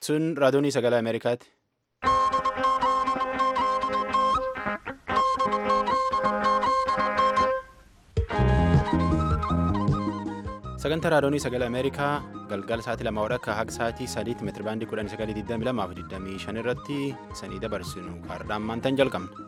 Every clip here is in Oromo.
Sun raadiyoonii sagalee Ameerikaati. Sagantaa raadiyoonii sagalee Ameerikaa galgala sa'aatii lama akka haga sa'aatii sadiitti meetira baandii kudhanii sagalii digdamii lamaa fi digdamii shan irratti sanii dabarsinu kaardhaan maantaan jalqabna.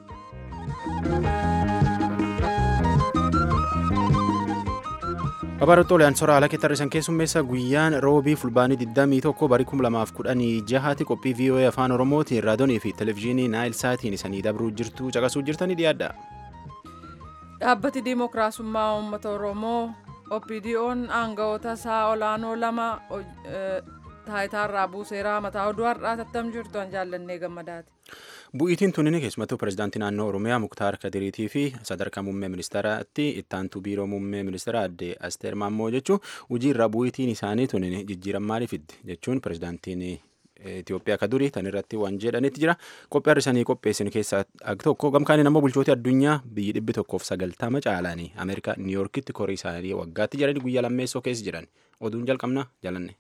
Babaroota oliyaan soraa haala keessatti keessummeessa guyyaan roobii fulbaanii 21 barii 2016 qophii VOA afaan oromootiin raadiyoonii fi televezyiinii naayil saatiin isanii dabruu jirtu caqasuu jirtanii dhiyaadha. Dhaabbati Dimookiraasummaa Uummata Oromoo OPDO'n aangawoota isaa olaanoo lama taayitaarraa buuseeraa mataa oduu har'aa tattam jirtu an jaallannee gammadaati. Bu'iitiin tunni keessumattuu pirezidaantii naannoo Oromiyaa Muktaar Kadiriitii fi sadarkaa muummee ministeeraatti ittaantuu biiroo muummee ministeera adde Asteer Maammoo jechuun hojii irraa bu'iitiin isaanii tunni jijjiiran maaliif fiddi jechuun pirezidaantiin Itoophiyaa ka durii tan irratti waan jedhanitti jira. Qophii har'isanii qopheessin keessaa tokko gamkaaniin ammoo bulchooti addunyaa biyyi dhibbi tokkoof sagaltama caalaanii Ameerikaa Niiyorkitti korii isaanii waggaatti jedhanii guyyaa lammeessoo keessa jiran. Oduun jalqabna jalanne.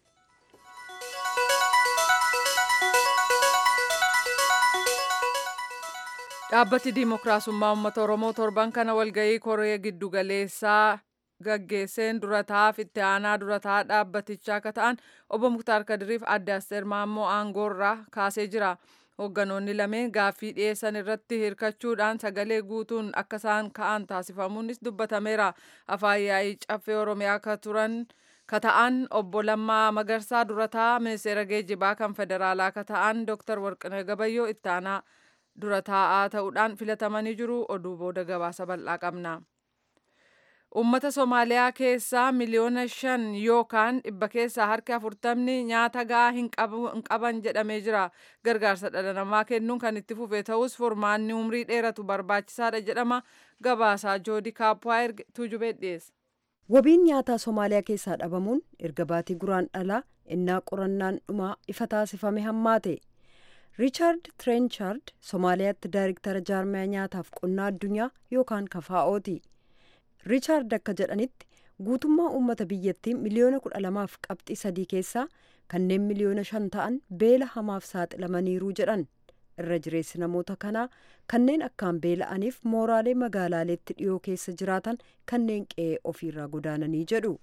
Dhaabbati Dimookiraasummaa Uummata Oromoo torban kana walgahii koree giddugaleessaa gaggeesseen durataaf itti aanaa durataa dhaabbatichaa akka ta'an obbo Muktaar Kadiriif adde Asteer Maammoo aangoorraa kaasee jira. Hoogganoonni lameen gaaffii dhiyeessan irratti hirkachuudhaan sagalee guutuun akka isaan ka'an taasifamuunis dubbatameera. Afaan yaa'ii caffee Oromiyaa ka turan ka ta'an obbo Lammaa Magarsaa durataa ministeera geejjibaa kan federaalaa ka ta'an Dr. Warqinee Gabayyoo itti aanaa dura taa'aa ta'uudhaan filatamanii jiru oduu booda gabaasa bal'aa qabna. Uummata Somaaliyaa keessaa miliyoona shan yookaan dhibba keessaa harki afurtamni nyaata gahaa hin qaban jedhamee jira. Gargaarsa dhala namaa kennuun kan itti fufe ta'us furmaanni umrii dheeratu barbaachisaadha jedhama. Gabaasaa Joodii Kaappaa erge tuujubee dhiyeessa. Wabiin nyaataa Somaaliyaa keessaa dhabamuun erga baatii guraan dhalaa innaa qorannaan dhumaa ifa taasifame hammaate. riichaard tirenchaard somaaliyaatti daayiriktara jaarmiyaa nyaataaf qonnaa addunyaa yookaan kafaa'ooti riichaard akka jedhanitti guutummaa uummata biyyattii miliyoona kudha lamaaf qabxii sadii keessaa kanneen miliyoona shan ta'an beela hamaaf saaxilamaniiru jedhan irra jireessi namoota kanaa kanneen akkaan beela'aniif mooraalee magaalaaleetti dhiyoo keessa jiraatan kanneen qe'ee ofiirraa godaananii jedhu.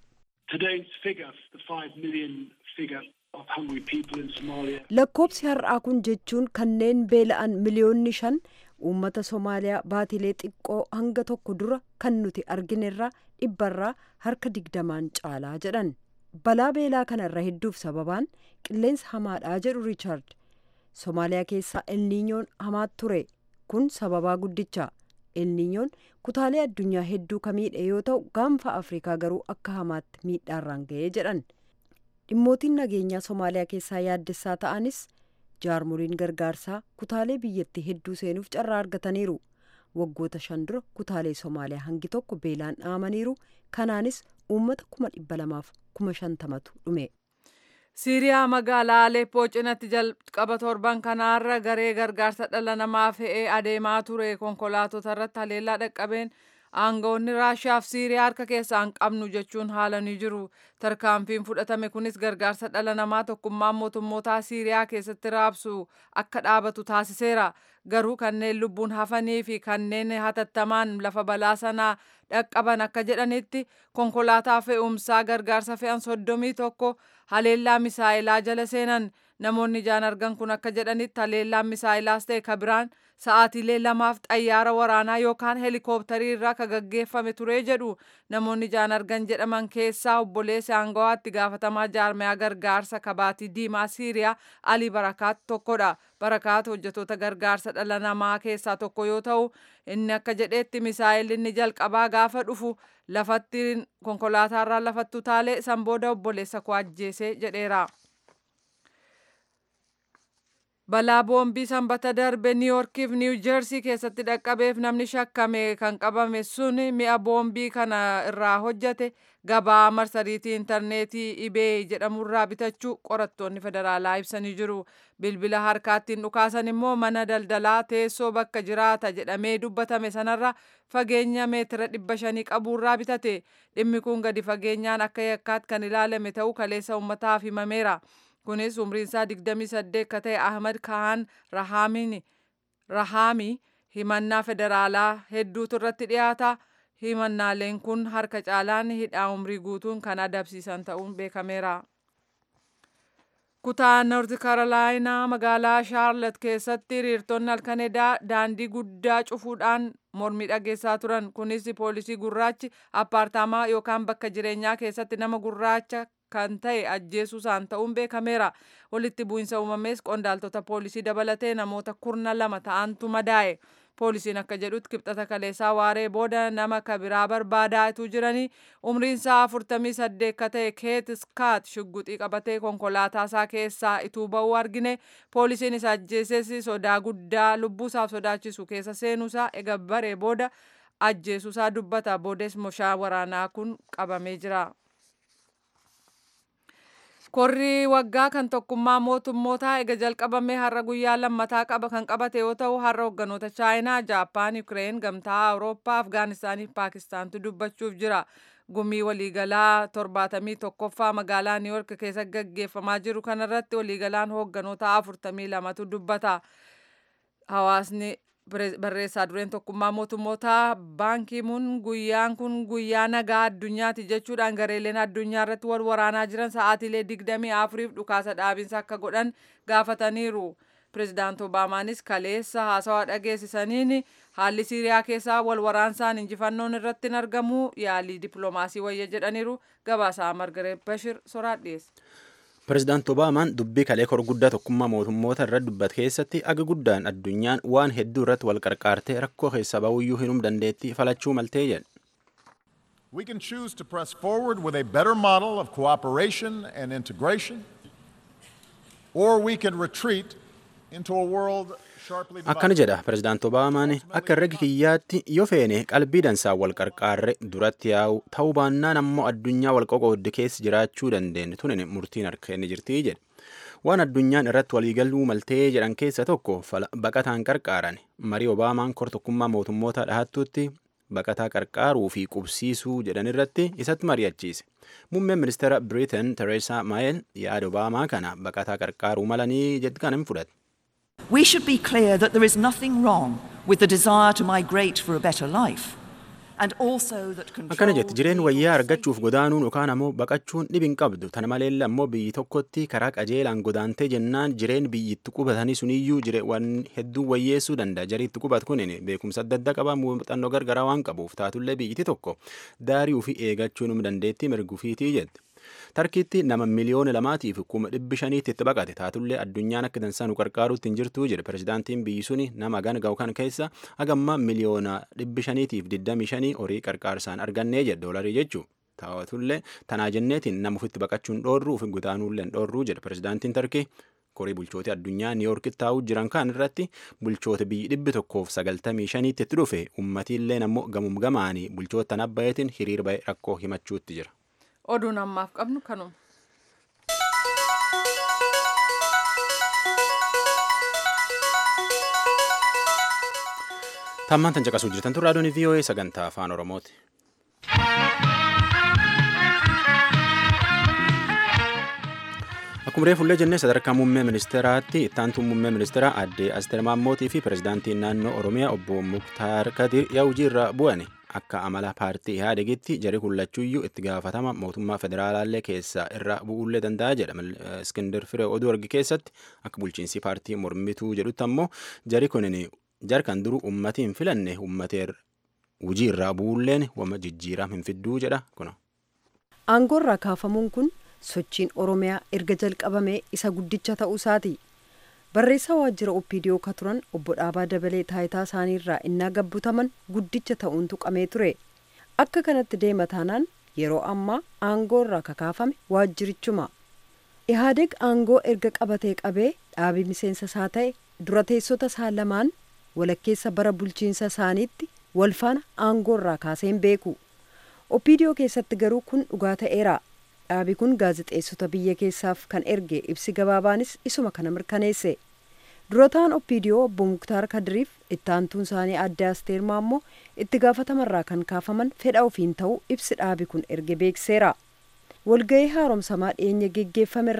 lakkoobsi har'aa kun jechuun kanneen beela'an miliyoonni shan uummata somaaliyaa baatilee xiqqoo hanga tokko dura kan nuti arginerraa dhibbarraa harka digdamaan caalaa jedhan balaa beelaa kana irra hedduuf sababaan qilleensa hamaadhaa jedhu riichaard somaaliyaa keessaa elniinyoon hamaat ture kun sababaa guddicha elniinyoon kutaalee addunyaa hedduu ka miidhe yoo ta'u gaanfa afrikaa garuu akka hamaatti miidhaarraan ga'ee jedhan dhimmootiin nageenyaa somaaliyaa keessaa yaaddessaa ta'anis jaarmoliin gargaarsaa kutaalee biyyattii hedduu seenuuf carraa argataniiru waggoota shan dura kutaalee somaaliyaa hangi tokko beelaan dhaamaniiru kanaanis uummata kuma dhibba lamaaf kuma shantamatu dhume. siiriyaa magaalaa aleeppoo cinatti jalqaba torban kanaarra garee gargaarsa dhala namaa fe'ee adeemaa ture konkolaatota irratti haleellaa dhaqqabeen aangawoonni raashiyaa fi siiriyaa harka keessaa hin qabnu jechuun haalanii jiru tarkaanfiin fudhatame kunis gargaarsa dhala namaa tokkummaan mootummootaa siiriyaa keessatti raabsu akka dhaabatu taasiseera garuu kanneen lubbuun hafanii fi kanneen hatattamaan lafa balaa sanaa dhaqqaban akka jedhanitti konkolaataa fe'umsaa gargaarsa fe'an soddomii tokko haleellaa misaa'ilaa jala seenan namoonni ijaan argan kun akka jedhanitti haleellaan misaa'ilaas ta'e ka biraan sa'aatiilee lamaaf xayyaara waraanaa yookaan heelikooptarii irraa ka gaggeeffame ture jedhu namoonni ijaan argan jedhaman keessaa obboleessi aangawaatti gaafatamaa jaarmiyaa gargaarsa kabaatii diimaa siiriyaa alii barakaat tokkodha barakaat hojjetoota gargaarsa dhala namaa keessaa tokko yoo ta'u inni akka jedheetti misaa'illi inni jalqabaa gaafa dhufu lafatti konkolaataarraa lafatti utaalee san booda obboleessa koo ajjeese jedheera. balaa boombii sanbata darbe niiyorkiif niiw jeersii keessatti dhaqqabeef namni shakkame kan qabame sun mi'a boombii kana irraa hojjate gabaa marsariitii intarneetii ibee jedhamurraa bitachuu qorattoonni federaalaa ibsanii jiru bilbila harkaattiin dhukaasan immoo mana daldalaa teessoo bakka jiraata jedhamee dubbatame sanarra fageenya meetira dhibba shanii qabuurraa bitate dhimmi kun gadi fageenyaan akka yakkaatti kan ilaalame ta'uu kaleessa uummataaf himameera. kunis umriinsaa 28 akka ta'e ahmad kahan rahaami himannaa federaalaa hedduutu irratti dhiyaata himannaaleen kun harka caalaan hidhaa umrii guutuun kan adabsiisan ta'uun beekameera. kutaa noorti kaarolaayinaa magaalaa shaarlat keessatti hiriirtonni halkan edaa daandii guddaa cufuudhaan mormii dhageessaa turan kunis poolisii gurraachi appaartaamaa yookaan bakka jireenyaa keessatti nama gurraacha kan ta'e ajjeesuusaan ta'uun beekameera walitti bu'iinsa uumamees qondaaltota poolisii dabalatee namoota kurna lama ta'antu madaa'e poolisiin akka jedhutti kibxata kaleessaa waaree booda nama kabiraa barbaadaa jiranii umriinsaa 48 akka ta'e keet skaat shugguxii qabatee konkolaataasaa keessaa ituu ba'uu argine poolisiin isa ajjeeses sodaa guddaa lubbuusaaf sodaachisu keessa seenuusaa ega baree booda ajjeesuusaa dubbata boodes meeshaa waraanaa kun qabamee jira. Korri waggaa kan tokkummaa mootummootaa ega jalqabamee har'a guyyaa lammataa qaba kan qabate yoo ta'u har'a hogganoota chaayinaa, Jaappaan, Ukireen, Gamtaa Awurooppaa, Afgaanistaanii fi Paakistaantu dubbachuuf jira. Gumii waliigalaa torbaatamii tokkoffaa magaalaa Niiwork keessa gaggeeffamaa jiru kanarratti waliigalaan hogganoota afurtamii lamatu dubbata. Hawaasni barreessaa dureen tokkummaa mootummootaa baankiimuun guyyaan kun guyyaa nagaa addunyaati jechuudhaan gareeleen addunyaa irratti wal waraanaa jiran sa'aatiilee digdamii afuriif dhukaasa dhaabinsa akka godhan gaafataniiru. Pireezidaant Obaamaanis kaleessa haasawaa dhageessisaniin haalli Siiriyaa keessaa wal waraansaan injifannoon irratti hin argamu yaalii dippiloomaasii wayya jedhaniiru gabaasaa Margareet Bashir soraat dhiyeesse. Pireezidaant Obaamaan dubbii kalee kor guddaa tokkummaa mootummoota irra dubbate keessatti aga guddaan addunyaan waan hedduu irratti wal qarqaartee rakkoo keessa ba'uyyuu hinum dandeetti falachuu maltee jedhe. We can choose to press forward with a better model of cooperation and integration, or we can retreat into a world sharply Akkana divided. jedha Pireezidaant Obaamaan akka herrega kiyyaatti yoo feene qalbii dansaan wal qarqaarre duratti yaa'u ta'uu baannaan ammoo addunyaa wal qoqoodde keessa jiraachuu dandeenye tunin murtiin harka inni jirtii jedhe. Waan addunyaan irratti waliigaluu maltee jedhan keessa tokko fala baqataan qarqaaran marii Obaamaan kor tokkummaa mootummoota dhahattuutti baqataa qarqaaruu fi qubsiisuu jedhan irratti isatti mari'achiise. Muummeen ministeera Biriitan Tereesaa Maayel yaada Obaamaa kana baqataa qarqaaruu malanii jedhu kan hin fudhate. We should be clear that there is nothing wrong with the desire to migrate for a better life. And also that Akkana control jetti jireen wayyaa argachuuf godaanuun yookaan ammoo baqachuun dhibin qabdu tana maleella ammoo biyyi tokkotti karaa qajeelaan godaantee jennaan jireen biyyi itti qubatanii suniyyuu jire waan hedduu wayyeessuu danda'a jarii itti qubatu kunin beekumsa adda addaa qaba muuxannoo gargaraa waan qabuuf taatullee biyyiti tokko daarii ofii eegachuu num dandeettii mirgufiitii jetti. Tarkiitti nama miliyoona lamaatiif kuma dhibbi shaniitti itti baqate taatullee addunyaan akka dansaa nu qarqaaruutti hin jirtu jedhe pireezidaantiin biyyi suni nama gan ga'u kan keessa hagamma miliyoona dhibbi shaniitiif digdami shanii horii qarqaarsaan argannee jedhe doolarii jechuu. Taawwatullee tanaa jenneetiin nama ofitti baqachuun dhoorruu fi gutaanuullee hin dhoorruu jedhe pireezidaantiin Tarkii. Korii bulchoota addunyaa Niiyorkitti taa'uu jiran kan irratti bulchoota biyyi dhibbi tokkoof sagaltamii shaniitti itti dhufe ummatiillee ammoo gamum gamaanii bulchoota tan abbayeetiin hiriir ba'e rakkoo himachuutti jira. Oduun ammaaf qabnu kanuma. Tammaan tan caqasuu jirtan tun raadiyoon VOA sagantaa afaan Oromooti. Akkuma reefullee jennee sadarkaa muummee ministeeraatti ittaantuu muummee ministeeraa aadde Asteer Maammootii fi pireezidaantiin naannoo Oromiyaa obbo Muktaar Kadir yaa'ujii irra bu'ani. Akka amala paartii Ihaadegitti jari kullachuuyyuu itti gaafatama mootummaa federaalaallee keessaa irra bu'uullee danda'a jedha. Iskindir Firee oduu argi keessatti akka bulchiinsi paartii mormituu jedhutti ammoo jari kunin jarkan duru ummati hin filanne ummateer hujii irraa bu'uulleen wama jijjiiraa hin fidduu jedha kuna. aangoorraa kaafamuun kun sochiin oromiyaa erga jalqabamee isa guddicha ta'uu isaati barreessaa waajjira opidiyoo ka turan obbo Dhaabaa Dabalee taayitaa isaaniirraa innaa gabbutaman guddicha ta'uun tuqamee ture akka kanatti deema taanaan yeroo ammaa aangoorraa kakaafame waajjirichuma ihaadeg aangoo erga qabatee qabee dhaabii miseensa isaa ta'e dura teessota isaa lamaan walakkeessa bara bulchiinsa isaaniitti walfaana aangoorraa kaaseen beeku opidiyoo keessatti garuu kun dhugaa ta'eera dhaabi kun gaazexeessota biyya keessaaf kan erge ibsi gabaabaanis isuma kana mirkaneesse durataan opidiyoo obbo muktaar kadiriif ittaantuun isaanii adde asteer maammoo itti gaafatamarraa kan kaafaman fedha ofiin ta'uu ibsi dhaabi kun erge beekseera walga'ii haaromsamaa dhiyeenya geggeeffame irratti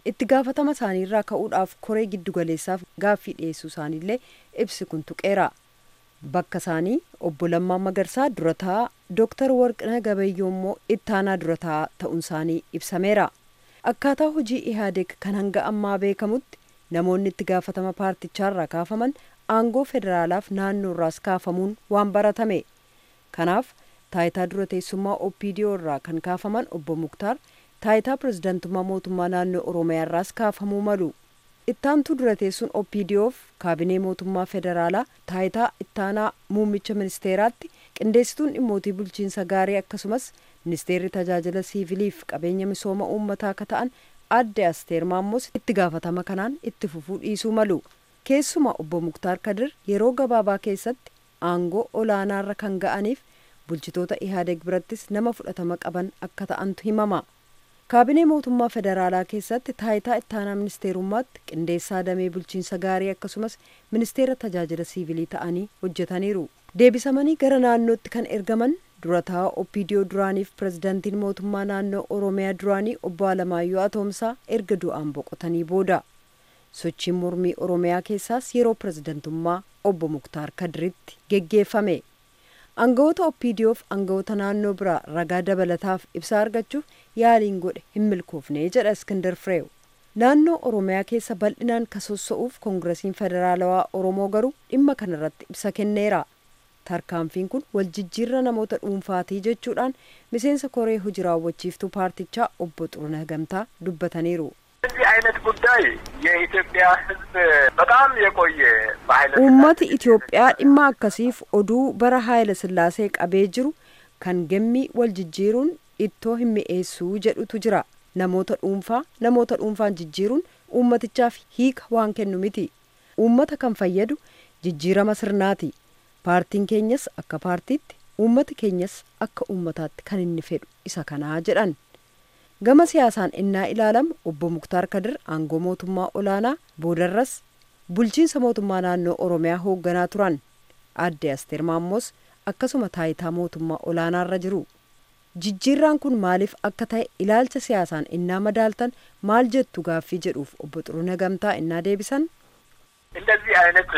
itti gaafatama isaaniirraa ka'uudhaaf koree giddugaleessaaf gaaffii dhiyeessuu isaaniillee ibsi kun tuqeera. Bakka isaanii obbo Lammaa Magarsaa durataa Dooktar Warqina Gabayyoo immoo ittaanaa durataa ta'uun isaanii ibsameera. Akkaataa hojii Ihaadeeg kan hanga ammaa beekamutti namoonni itti gaafatama paartichaarraa kaafaman aangoo federaalaaf naannoorraas kaafamuun waan baratame. Kanaaf taayitaa dura teessummaa OPDO irraa kan kaafaman obbo Muktaar taayitaa pirezidantummaa mootummaa naannoo Oromiyaarraas kaafamuu malu. Ittaantuu dura teessuun OPDOf kaabinee mootummaa federaalaa taayitaa ittaanaa muummicha ministeeraatti qindeessituun dhimmootii bulchiinsa gaarii akkasumas ministeerri tajaajila siiviliif qabeenya misooma uummataa akka ta'an adde asteer maammoos itti gaafatama kanaan itti fufuu dhiisuu malu. Keessumaa obbo Muktaar Kadir yeroo gabaabaa keessatti aangoo olaanaarra kan ga'aniif bulchitoota Ihaadeeg birattis nama fudhatama qaban akka ta'antu himama. Kaabinee mootummaa federaalaa keessatti taayitaa ittaanaa ministeerummaatti qindeessaa damee bulchiinsa gaarii akkasumas ministeera tajaajila siivilii ta'anii hojjetaniiru. Deebisamanii gara naannootti kan ergaman durataa OPDO duraaniif pirezidantiin mootummaa naannoo Oromiyaa duraanii obbo Alamaayyoo Atoomsaa erga du'aan boqotanii booda. Sochiin mormii Oromiyaa keessaas yeroo pirezidantummaa obbo Muktaar Kadiritti geggeeffame. Aangawoota OPDOf aangawoota naannoo biraa ragaa dabalataaf ibsaa argachuuf yaaliin godhe hin milkoofne jedha Iskindar Fireew. Naannoo Oromiyaa keessa bal'inaan kasossa'uuf koongiresiin federaalawaa Oromoo garuu dhimma kanarratti ibsa kenneera. Tarkaanfiin kun waljijjiirra namoota dhuunfaatii jechuudhaan miseensa koree hojii raawwachiiftuu paartichaa obbo Xuruneh Gamtaa dubbataniiru. እዚህ አይነት ጉዳይ የኢትዮጵያ ሕዝብ በጣም የቆየ በኃይለ Uummati Itoophiyaa dhimma akkasiif oduu bara Haayila Sillaasee qabee jiru kan gammii wal jijjiiruun ittoo hin mi'eessuu jedhutu jira. Namoota dhuunfaa namoota dhuunfaan jijjiiruun uummatichaaf hiika waan kennu miti. Uummata kan fayyadu jijjiirama sirnaati. Paartiin keenyas akka paartiitti uummati keenyas akka uummataatti kan inni fedhu isa kanaa jedhan. Gama siyaasaan innaa ilaalamu obbo Muktaar Kadir aangoo mootummaa olaanaa boodarras bulchiinsa mootummaa naannoo Oromiyaa hoogganaa turan. Adde Asteer Maammoos akkasuma taayitaa mootummaa olaanaarra jiru. Jijjiirraan kun maaliif akka ta'e ilaalcha siyaasaan innaa madaaltan maal jettu gaaffii jedhuuf obbo Xurunee Gamtaa innaa deebisan እንደዚህ አይነት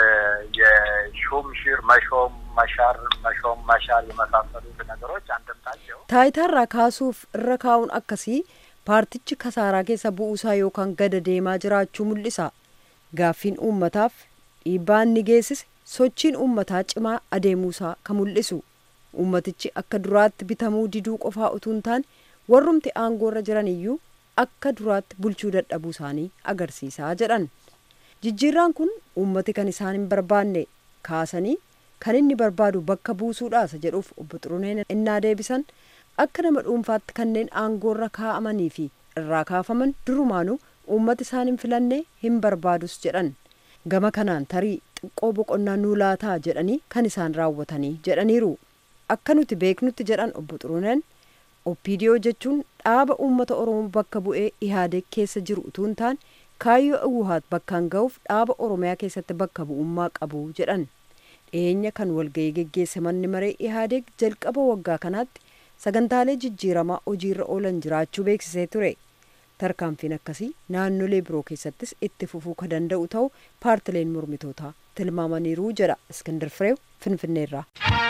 የሹም ሽር መሾም መሻር መሾም መሻር የመሳሰሉት ነገሮች አንድምታቸው taayitaarraa kaasuuf irra kaa'uun akkasii paartichi kasaaraa keessa bu'uusaa yookaan gada deemaa jiraachuu mul'isa. Gaaffiin uummataaf dhiibbaa inni geessise sochiin uummataa cimaa adeemuusaa kan mul'isu. Uummatichi akka duraatti bitamuu diduu qofaa utuu hin taane warrumti aangoorra jiran iyyuu akka duraatti bulchuu dadhabuu isaanii agarsiisaa jedhan. Jijjiirraan kun uummati kan isaan hin barbaanne kaasanii kan inni barbaadu bakka buusuudhaasa jedhuuf obbo Xuruneen innaa deebisan akka nama dhuunfaatti kanneen aangoorra kaa'amanii fi irraa kaafaman durumaanuu uummati isaan hin filanne hin barbaadus jedhan. Gama kanaan tarii xiqqoo boqonnaa nuu laataa jedhanii kan isaan raawwatanii jedhaniiru. Akka nuti beeknutti jedhan obbo Xuruneen OPDO jechuun dhaaba uummata Oromoo bakka bu'ee Ihaadeeg keessa jiru utuu hin taane kaayyoo Awuhaat bakkaan ga'uuf dhaaba Oromiyaa keessatti bakka bu'ummaa qabu jedhan. Dhiyeenya kan walga'ii geggeesse manni maree Ihaadeeg jalqaba waggaa kanaatti sagantaalee jijjiiramaa hojiirra oolan jiraachuu beeksisee ture. Tarkaanfiin akkasii naannolee biroo keessattis itti fufuu kan danda'u ta'u paartileen mormitootaa tilmaamaniiru jedha Iskindar Fireew Finfinneerraa.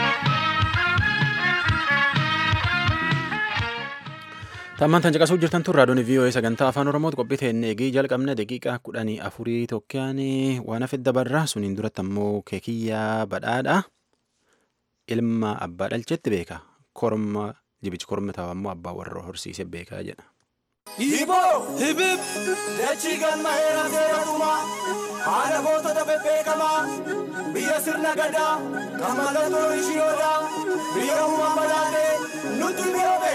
Tammaan tan caqasuu jirtan tun raadiyoon VOA sagantaa afaan Oromooti qophii ta'een eegii jalqabne daqiiqaa kudhanii afurii tokkoon waan hafe dabarra suniin duratti ammoo keekiyyaa badhaadha. Ilma abbaa dhalchetti beeka. Korma jibichi korma ta'u ammoo abbaa warra horsiise beekaa jedha. Hiboo hibib dachii galma heera seeratuma haala gootota bebbeekamaa biyya sirna gadaa kan mallattoo ishiyooda biyya uumaa balaatee nutti biroobe.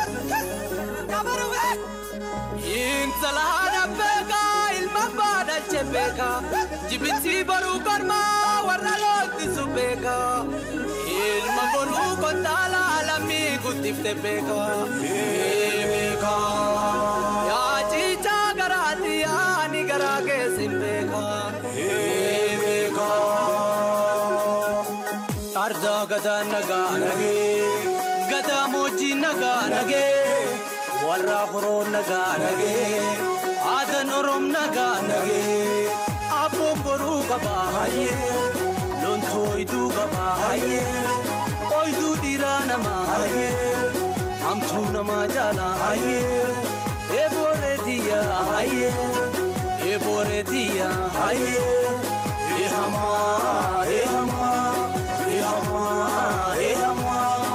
Intala haadha beekaa ilma abbaa dhalche beekaa jibitii boruu kormaa warra loottisu beekaa ilma boruu kontaala lammii guddifte beekaa. Beekaa. Yaa ciichaa garaatti yaani garaa keessin beekaa. Beekaa. Ardaa gadaa nagaa nagee gadaa moojjii nagaa nagee warra horoo nagaa nagee kan orom nagaa nagee abboon boruu qabaa hayyee lontoo iduu qabaa hayyee ooyiduu dhiiraa namaa hayyee hamtuu namaa jaalaa hayyee eebooree diyyaa hayyee eebooree diyyaa hayyee eehamaa eehamaa eehamaa eehamaa.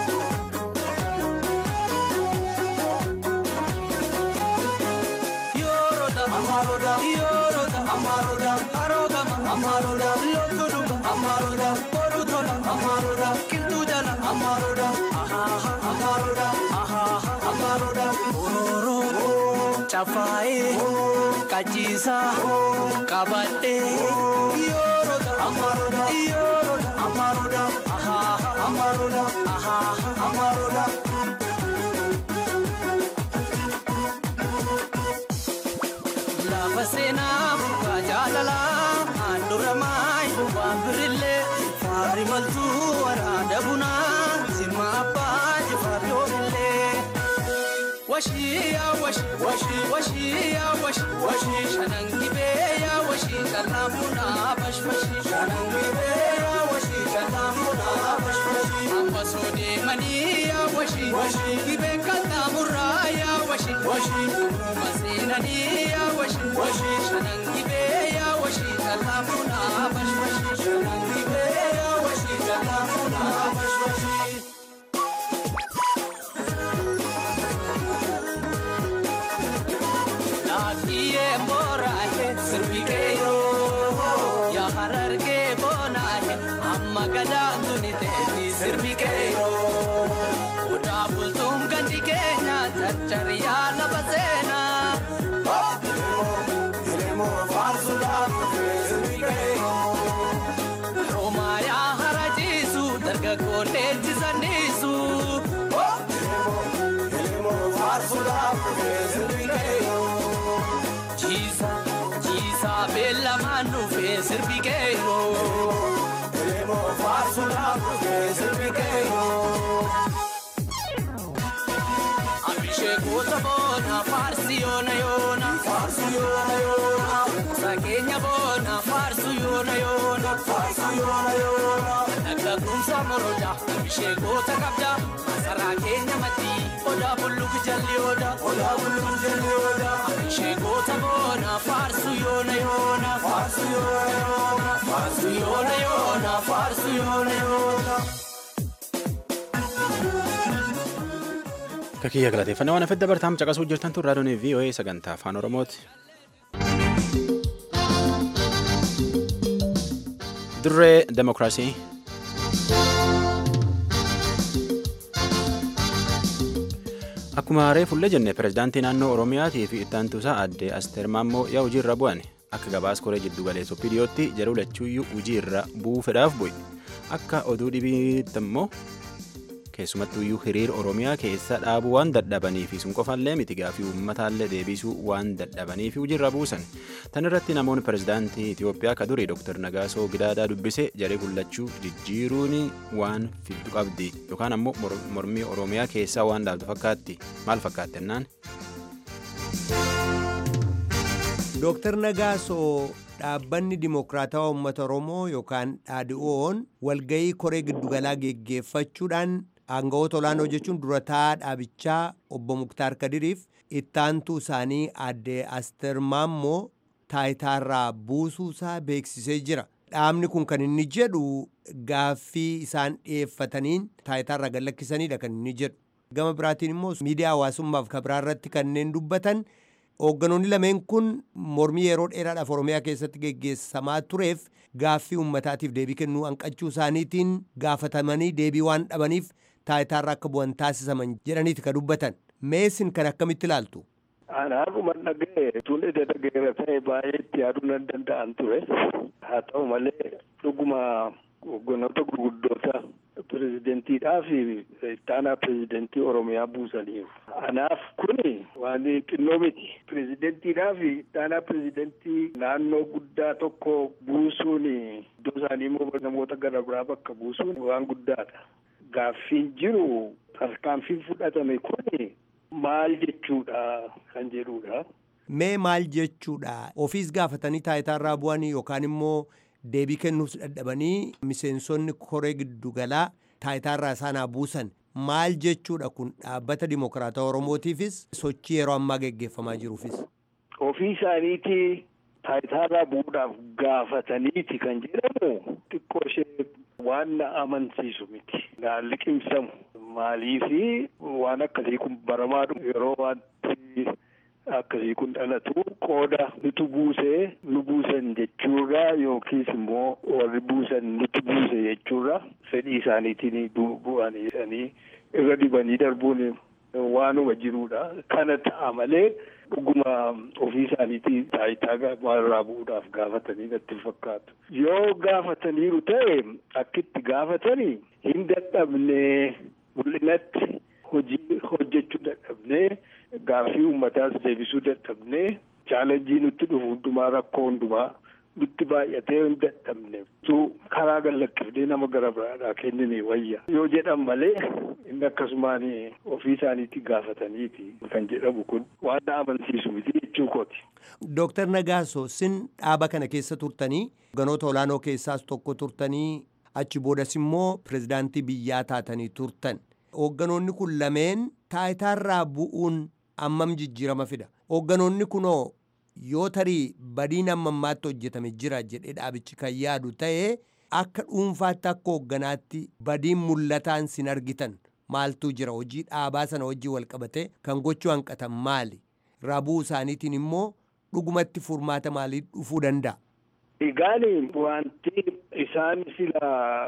Yoroda, Amaroda, Yoroda, Amaroda, Arogama, Amaroda, Lotoduma, Amaroda, Borutola, Amaroda, Kildujala, Amaroda, Ahaha, Amaroda, Ahaha, Amaroda, Ororo, Chafae, Kachisa, Kabate, Yoroda, Amaroda, Yoroda, Amaroda, Ahaha, Amaroda, Ahaha, Amaroda. Lafa seenaa bu'aa jaalalaa handhuura maayi waan birillee faarri maltuu waraana bunaa zimma abbaa jifaar yoomillee. Washii yaa washii washii washii yaa washii washii shanan gibee yaa washii kallaan bunaa bashbashii shanan gibee yaa washii kallaan bunaa bashbashii. Amma soo deemanii yaa washii washii gibeen kallaan murraa yaa washii washii duruma seenanii yaa washii washii shanan gibee yaa washii kallaan bunaa bashbashii shanan gibee yaa washii kallaan bunaa bashbashii. Lakiye morahe sirbikeyo ya hararge bonahe amma gada dunite ni sirbikeyo uda bultum gandi kenya chachariya labasena Romaya harajisu dargagoone jisanisu Jisa, jisa bella manu fe sirbikeyo. Elemo farsula fe sirbikeyo. Abhishekota bona farsi yona yona farsi yona yona Sakenya bona farsu yona yona farsu yona yona Naga kumsa moroja abhishekota kabja Asara kenya mati oda bulluk jalli oda oda bulluk jalli oda Abhishekota bona farsu yona yona farsu yona yona farsu yona yona farsu yona yona Kakiyya galateeffannaa waan afedda bartaam caqasuu jirtan tun raadiyoon VOA sagantaa afaan Oromooti. Dirree Demokiraasii. Akkuma reefullee jenne pirezidaantii naannoo Oromiyaatii fi ittaantuusaa aadde Asteer Maammoo yaa hojiirra bu'an akka gabaas koree jiddu galeessa OPDOtti jedhu lachuuyyuu hojiirra bu'uu fedhaaf bu'e. Akka oduu dhibiitti immoo keessumattuyyuu hiriir oromiyaa keessa dhaabuu waan dadhabaniif sun qofallee miti gaafii uummataallee deebisuu waan dadhabaniif hojiirra buusan tan irratti namoonni pirezidaantii itiyoophiyaa ka durii dr nagaasoo gidaadaa dubbise jaree gullachuu jijjiiruun waan fiddu qabdi yookaan ammoo mormii oromiyaa keessaa waan dhaabdu fakkaatti maal fakkaatti jennaan. Dooktar Nagaasoo dhaabbanni dimokiraatawaa uummata Oromoo yookaan dhaadhi'oon walgahii koree giddugalaa geggeeffachuudhaan aangawoota olaanoo jechuun durataa dhaabichaa obbo Muktaar Kadiriif ittaantuu isaanii aadde Asteer Maammoo taayitaarraa buusuusaa beeksisee jira. Dhaabni kun kan inni jedhu gaaffii isaan dhiyeeffataniin taayitaarraa gad lakkisaniidha kan inni jedhu. Gama biraatiin immoo miidiyaa hawaasummaaf kabraa irratti kanneen dubbatan Hoogganoonni lameen kun mormii yeroo dheeraadhaaf Oromiyaa keessatti geggeessamaa tureef gaaffii uummataatiif deebii kennuu hanqachuu isaaniitiin gaafatamanii deebii waan dhabaniif taayitaarra akka bu'an taasisaman jedhaniiti ka dubbatan. Meesin kan akkamitti ilaaltu? Anaafuma dhaga'e tun ija dhaga'eera ta'e baay'ee itti yaaduu nan danda'an ture. Haa ta'u malee dhuguma hoogganoota gurguddoota pireezidentiidhaa fi ittaanaa pireezidentii Oromiyaa buusaniiru. Anaaf kuni waan xinnoo miti. Pireezidentiidhaa fi ittaanaa pireezidentii naannoo guddaa tokko buusuun iddoo isaanii immoo namoota gara biraa bakka buusuun waan guddaadha. Gaaffiin jiru tarkaanfiin fudhatame kuni maal jechuudha kan jedhudha. mee maal jechuudha ofiis gaafatanii taayitaarraa bu'anii yookaan immoo deebii kennuuf dadhabanii miseensonni koree giddugalaa taayitaarraa isaanaa buusan maal jechuudha kun dhaabbata dimokiraata oromootiifis sochii yeroo ammaa geggeeffamaa jiruufis. ofii isaaniitii taayitaarraa bu'uudhaaf gaafataniiti kan jedhamu xiqqoo ishee waan na amansiisu miti naan liqimsamu maaliifi waan akkasii kun baramaa yeroo wanti akkasii kun dhalatu qooda nutu buusee nu buusan jechuurra yookiis immoo warri buusan nutu buuse jechuurra fedhii isaaniitiin bu'anii irra dibanii darbuun waanuma jiruudha kana ta'a malee dhuguma ofii isaaniitii taayitaa irraa bu'uudhaaf gaafatanii natti fakkaatu. Yoo gaafataniiru ta'e akkitti gaafatanii hin dadhabnee mul'inatti hojii hojjechuu dadhabnee gaaffii uummataas deebisuu dadhabnee chaalenjii nutti dhufu hundumaa rakkoo hundumaa nutti baay'atee hin dadhabne tu karaa gallakkifnee nama gara biraadhaa kennine wayya yoo jedhan malee inni akkasumaan ofii isaaniitti gaafataniiti kan jedhamu kun waan na amansiisu miti jechuu kooti. Dooktar Nagaaso sin dhaaba kana keessa turtanii ganoota olaanoo keessaas tokko turtanii achi boodas immoo pirezidaantii biyyaa taatanii turtan. Hoogganoonni kun lameen taayitaarraa bu'uun ammam jijjiirama fida. Hoogganoonni kunoo yoo tarii badiin amma ammaatti hojjetame jira jedhee dhaabichi kan yaadu ta'ee akka dhuunfaatti akka hoogganaatti badiin mul'ataan sin argitan maaltu jira hojii dhaabaa sana wajjin wal qabate kan gochuu hanqatan maali rabuu isaaniitiin immoo dhugumatti furmaata maalii dhufuu danda'a. Egaan wanti isaan sila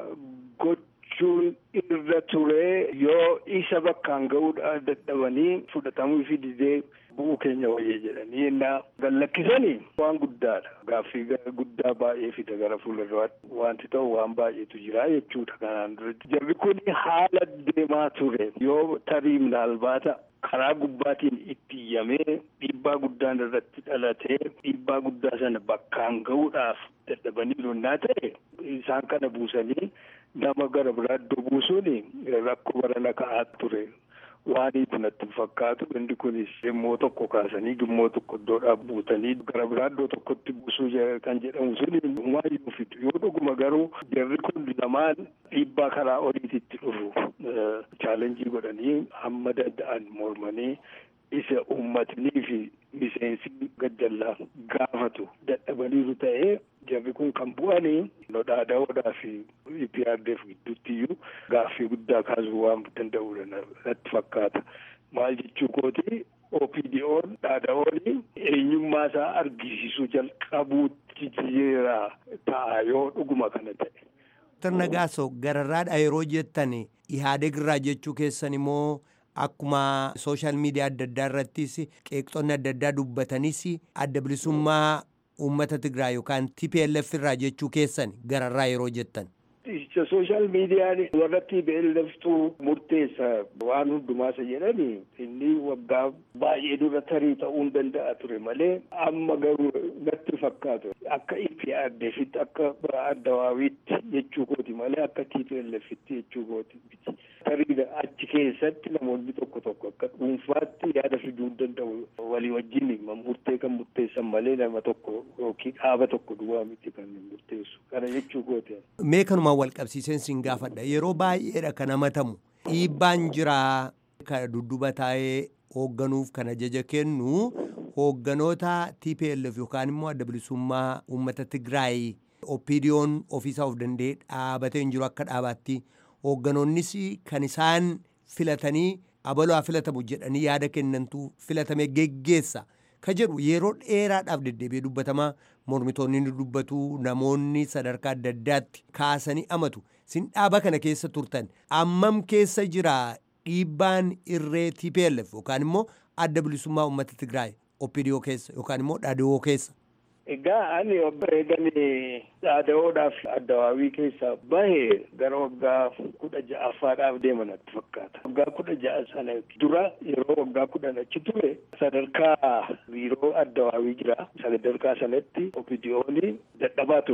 gochuun irra ture yoo isa bakkaan ga'uudha dadhabanii fudhatamuu fi didee bu'uu keenya wayyee jedhanii innaa gallakkisanii waan guddaadha gaaffii guddaa baay'ee fida gara fuulduraatti wanti ta'u waan baay'eetu jira jechuudha kanaan dura jarri kun haala deemaa ture yoo tarii minaalbaata karaa gubbaatiin itti iyyamee dhiibbaa guddaan irratti dhalatee dhiibbaa guddaa sana bakkaan ga'uudhaaf dadhabanii lonnaa ta'e isaan kana buusanii nama gara biraa iddoo buusuun rakkoo barana ka'aa ture. waaniitu natti fakkaatu inni kunis immoo tokko kaasanii gimmoo tokko iddoodhaa buutanii gara biraa iddoo tokkotti buusuu kan jedhamu sun humaayyuu fidu yoo dhuguma garuu jarri kun lamaan dhiibbaa karaa oliititti dhufu chaalenjii godhanii hamma danda'an mormanii isa uummatnii fi miseensi gaddallaa gaafatu dadhabaniiru ta'ee jarri kun kan bu'anii nodhaada'oodhaa fi IPRDF gidduutti iyyuu gaaffii guddaa kaasuu waan danda'udha natti fakkaata. Maal jechuu kooti OPDO'n dhaada'oon eenyummaa isaa argisiisuu jalqabuutti jira ta'a yoo dhuguma kana ta'e. Dr. Nagaaso gararraadha yeroo jettan Ihaadeg irraa jechuu keessan immoo akkuma sooshaal miidiyaa adda addaa irrattis qeeqxonni adda addaa dubbatanis adda bilisummaa uummata Tigraay yookaan TPLF irraa jechuu keessan gararraa yeroo jettan. Sooshaal miidiyaan warra TPLFtu murteessa waan hundumaasa jedhani inni waggaa baay'ee dura tarii ta'uu hin danda'a ture malee amma garuu natti fakkaatu akka IPRDFitti akka addawaawiitti jechuu kooti malee akka TPLFitti jechuu kooti miti. Tarii achi keessatti namoonni tokko tokko akka dhuunfaatti yaada fiduu hin danda'u walii wajjin murtee kan murteessan malee nama tokko yookiin dhaaba tokko duwwaa miti kan murteessu kana jechuu kooti. Mee kanumaan wal qabsiiseen sin gaafadha yeroo baay'eedha kan hamatamu dhiibbaan jiraa kan dudduba taa'ee hoogganuuf kan ajaja kennu hoogganoota TPLF yookaan immoo adda bilisummaa uummata Tigraay OPDO'n ofiisaa of danda'ee dhaabatee hin jiru akka dhaabaatti hoogganoonnis kan isaan filatanii abaluu haa filatamu jedhanii yaada kennantu filatame geggeessa ka jedhu yeroo dheeraadhaaf deddeebi'ee dubbatamaa mormitoonni ni dubbatu namoonni sadarkaa adda addaatti kaasanii amatu sin dhaaba kana keessa turtan ammam keessa jira dhiibbaan irree TPLF yookaan immoo adda bilisummaa uummata Tigraay OPDO keessa yookaan immoo dhaadhoo keessa. Egaa ani eeganii dhaada'oodhaaf addawaawii keessaa bahe gara waggaa kudha ja'affaadhaaf deeman natti fakkaata. Waggaa kudha ja'a sana dura yeroo waggaa kudhan achi ture sadarkaa biiroo addawaawii jira. Sadarkaa sanatti OPDO'n dadhabaa ture.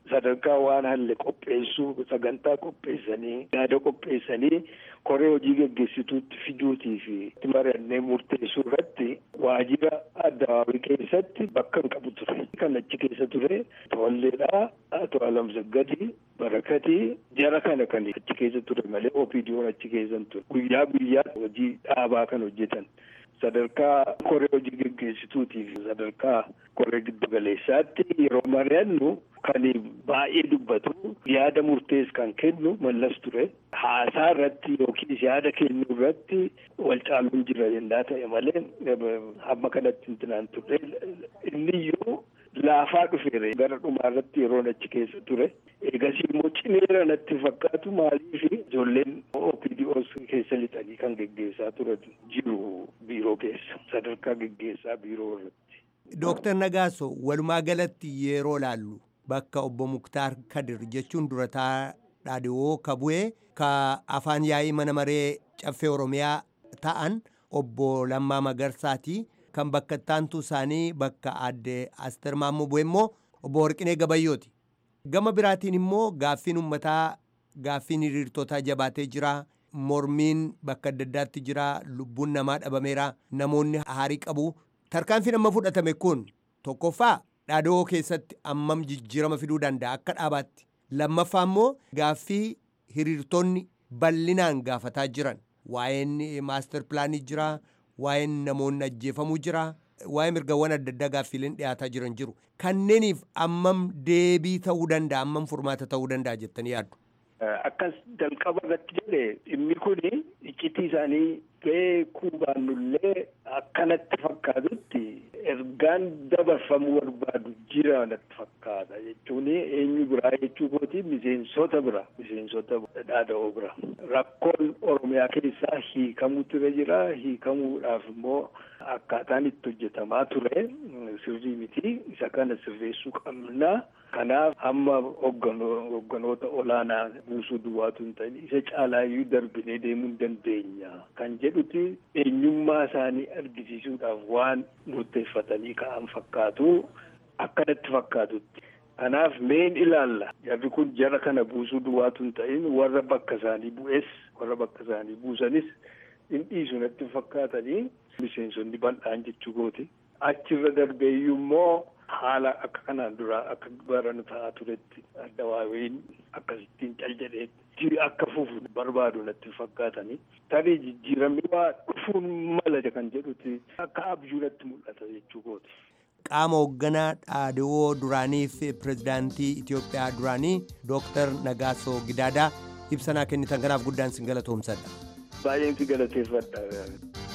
sadarkaa waan halle qopheessuu sagantaa qopheessanii yaada qopheessanii koree hojii geggeessituutti fiduutii fi itti mari'annee murteessuu irratti waajjira addawaawii keessatti bakka hin qabu ture. Kan achi keessa ture tolleedhaa Ato Alamsaggadii Barakatii jara kana kan achi keessa ture malee OPDO'n achi keessa hin ture. Guyyaa guyyaa hojii dhaabaa kan hojjetan. sadarkaa koree hojii geggeessituutiif sadarkaa koree giddu galeessaatti yeroo mari'annu kan baay'ee dubbatu yaada murtees kan kennu mallas ture haasaa irratti yookiin yaada kennuu irratti wal caaluun jira jennaa ta'e malee hamma kanatti hintinaan turre inniyyuu laafaa dhufeere gara dhumaa irratti yeroon achi keessa ture eegasii immoo cimeera natti fakkaatu maaliif ijoolleen OPDOs keessa lixanii kan geggeessaa turan jiru biiroo keessa sadarkaa geggeessaa biiroo irratti. Dooktar Nagaaso walumaa galatti yeroo laallu bakka obbo Muktaar Kadir jechuun durataa dhaadhiyoo kabu'ee ka afaan yaa'ii mana maree caffee Oromiyaa ta'an obbo Lammaa Magarsaati. kan bakka ittaantuu isaanii bakka aadde Asteer Maammoo bu'e immoo obbo Warqinee Gabayyooti. Gama biraatiin immoo gaaffiin uummataa gaaffiin hiriirtotaa jabaatee jira. Mormiin bakka adda addaatti jira. Lubbuun namaa dhabameera. Namoonni haarii qabu. Tarkaanfiin amma fudhatame kun tokkoffaa dhaadhoo keessatti ammam jijjiirama fiduu danda'a akka dhaabaatti. Lammaffaa immoo gaaffii hiriirtonni bal'inaan gaafataa jiran. Waa'een maaster pilaanii jira. waa'een namoonni ajjeefamuu jira waa'ee mirgawwan adda addaa gaaffiileen dhiyaataa jiran jiru kanneeniif ammam deebii ta'uu danda'a ammam furmaata ta'uu danda'a jettanii yaaddu. Akkas jalqaba irratti jedhe dhimmi kun iccitii isaanii beekuu baannullee akkanatti fakkaatutti ergaan dabarfamuu barbaadu jira natti fakkaata jechuun eenyu biraa jechuu kooti miseensota bira miseensota dhaada'oo bira rakkoon oromiyaa keessaa hiikamuu ture jira hiikamuudhaaf immoo akkaataan itti hojjetamaa ture sirrii miti isa kana sirreessuu qabna kanaaf amma hogganoota olaanaa buusuu duwwaatu hin ta'in isa caalaayyuu darbinee deemuu hin dandeenya kan jedhuti eenyummaa isaanii argisiisuudhaaf waan murteeffatanii ka'an fakkaatu akkanatti fakkaatutti. Kanaaf meen ilaalla jarri kun jara kana buusuu duwwaatu hin ta'in warra bakka isaanii bu'es warra bakka isaanii buusanis hin dhiisu natti fakkaatanii miseensonni bal'aan jechuu kooti. Achirra darbeeyyuu immoo haala akka kanaan dura akka baranu ta'aa turetti addawaawiin akkasittiin cal jedheetti akka fufu barbaadu natti fakkaatanii tarii jijjiiramni waa dhufuun mala kan jedhuti akka abjuu natti mul'ata jechuu kooti. qaama hoogganaa dhaadhiyoo duraanii fi pirezidaantii Itoophiyaa duraanii Dooktar Nagaasoo Gidaadaa ibsanaa kennitan kanaaf guddaan sin galatoomsadha. Baay'een si galateeffadha.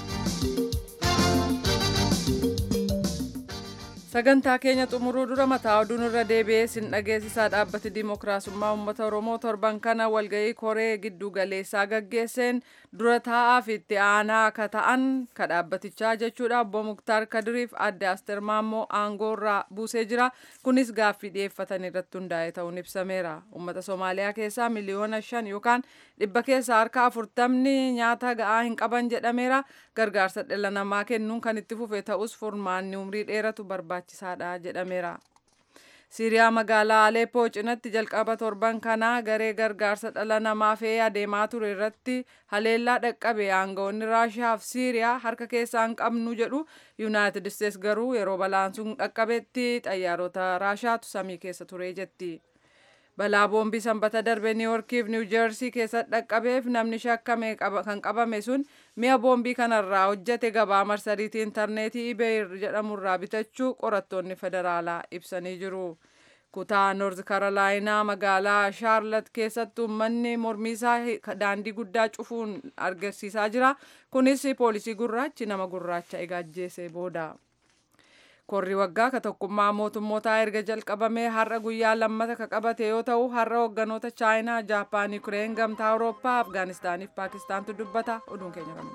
sagantaa keenya xumuruu dura mataa oduun irra deebi'ee sin dhageessisaa dhaabbati dimookiraasummaa uummata oromoo torban kana walga'ii koree giddu galeessaa gaggeesseen dura taa'aa fi itti aanaa akka ta'an ka dhaabbatichaa jechuudha obbo muktaar kadiriif adde asteer maammoo aangoo irraa buusee jira kunis gaaffii dhiyeeffatan irratti hundaa'e ta'uun ibsameera uummata soomaaliyaa keessaa miliyoona shan yookaan dhibba keessaa harka afurtamni nyaata ga'aa hin qaban jedhameera gargaarsa dhala namaa kennuun kan itti fufe ta'us furmaanni umrii dheeratu barbaachisaadha jedhameera. Siiriyaa magaalaa Aleppoo cinatti jalqaba torban kanaa garee gargaarsa dhala namaa fe'ee adeemaa ture irratti haleellaa dhaqqabe aangawoonni Raashiyaa fi Siiriyaa harka keessaa hin qabnu jedhu Yuunaayitid Isteets garuu yeroo balaan sun dhaqqabetti xayyaarota Raashiyaatu samii keessa ture jetti. balaa boombii sanbata darbe niiworkii fi niiwujersii keessatti dhaqqabeef namni shakkame kan qabame sun mi'a boombii kanarraa hojjete gabaa marsariitii intarneetii ibeeyir jedhamurraa bitachuu qorattoonni federaalaa ibsanii jiru. kutaa noorz karolaayinaa magaalaa shaarlat keessatti uummanni mormiisaa daandii guddaa cufuun agarsiisaa jira kunis poolisii gurraachi nama gurraacha egaajjeese booda. korri waggaa ka tokkummaa mootummootaa erga jalqabamee har'a guyyaa lammata ka qabate yoo ta'u har'a hogganoota chaayinaa jaapaan yuukireen gamtaa awurooppaa afgaanistaaniif paakistaantu dubbata oduun keenya kana.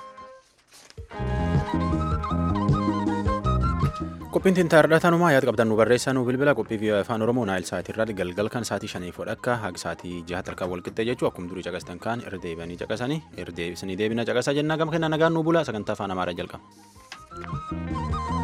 qophiin tintaarra tanumaa yaada qabdan nu barreessaa nu bilbila qophii fi afaan oromoo naayil sa'aatii irraa galgal kan sa'aatii shanii fodhakka haga sa'aatii jaha tarkaa wal qixxee jechuu akkuma durii caqastan kaan irra deebi'anii caqasanii irra deebisanii deebina caqasaa jennaa gama kennaa nagaan nu bula sagantaa afaan amaaraa jalqaba.